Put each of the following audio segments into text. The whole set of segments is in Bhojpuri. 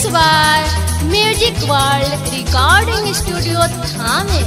by Music World Recording Studio Thane.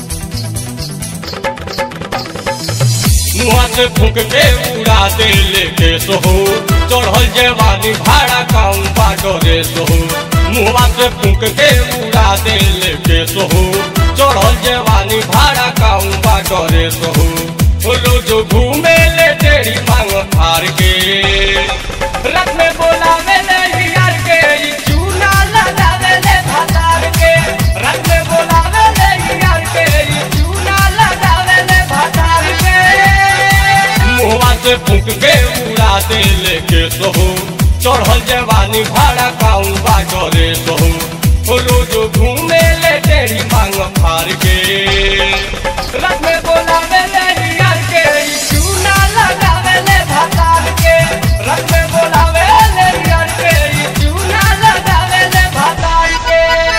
मुआ से फूक के उड़ा दे लेके सोहो चढ़ल जवानी भाड़ा काउन बाटो रे सोहो मुआ से फूक के उड़ा दे लेके सोहो चढ़ल जवानी भाड़ा काउन बाटो रे सोहो बोलो जो घूमे ले तेरी मांग फार के रथ में बोला ले यार के ई चूना लगावे ले भातार के रथ में बोला ले यार के ई चूना लगावे ले भातार के मुहवा से फूक के उड़ा दे लेके सोहू चढ़ल जवानी भाड़ा काउन बाजो रे सोहू बोलो जो घूमे ले तेरी मांग फार के रथ में बोला ले यार के ई चूना लगावे ले भातार के रथ में बोला ले यार के ई चूना लगावे ले भातार के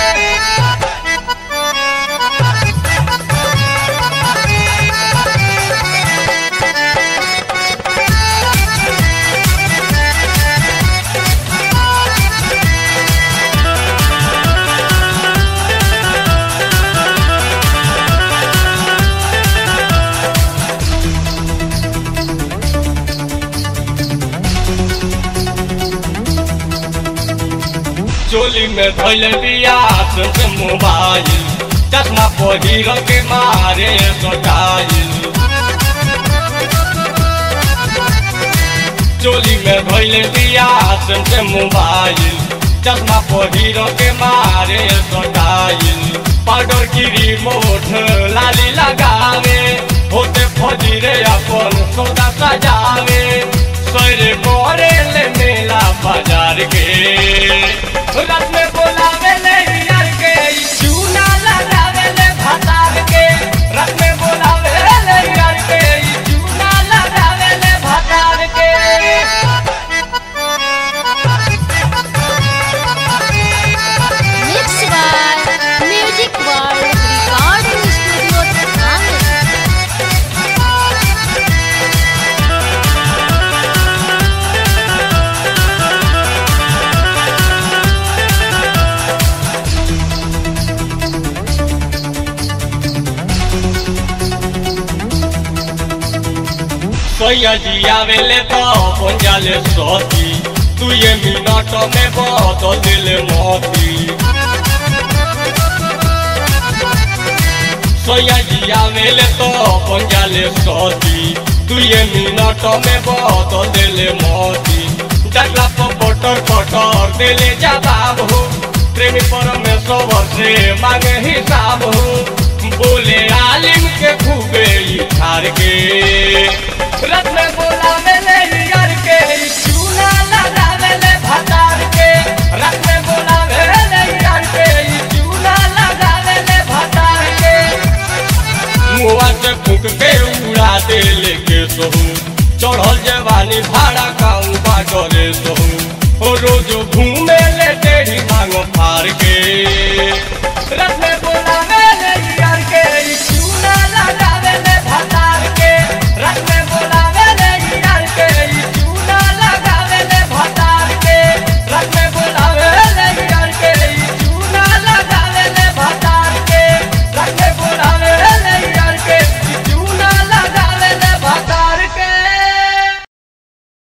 चोली में धैल बिया से मोबाइल चश्मा पहिर के मारे सटाइल चोली में धैल बिया से मोबाइल चश्मा पहिर के मारे सटाइल पाउडर की रिमोट लाली लगावे होते फजीरे अपन सौदा सजावे सैरे करे ले मेला बाजार के रात में बोलावे ले यार के ई चूना लगावे ले भातार के रात में बोलावे ले यार के ई चूना लगावे ले भातार के Mixed by Music World Recording Studio Thane. सोया जी आवेले तो पंजाले सोती तू ये मिनट में बदल दिल मोती सोया जी आवेले तो पंजाले सोती तू ये मिनट में बदल दिल मोती डगला पर पटर पटर दिले जवाब हो प्रेमी परमेश्वर से मांगे हिसाब हो बोले आलिम के खूबे ई ठार के रथ में बोला मेले यार के ई चूना लगावे ले भातार के रथ में बोला मेले यार के ई चूना लगावे ले भातार के मुआ से फूक के उड़ा दे लेके सोहू चढ़ल जवानी भाड़ा काऊ बाटो रे सोहू ओ रोज घूमे ले तेरी मांग फार के रथ में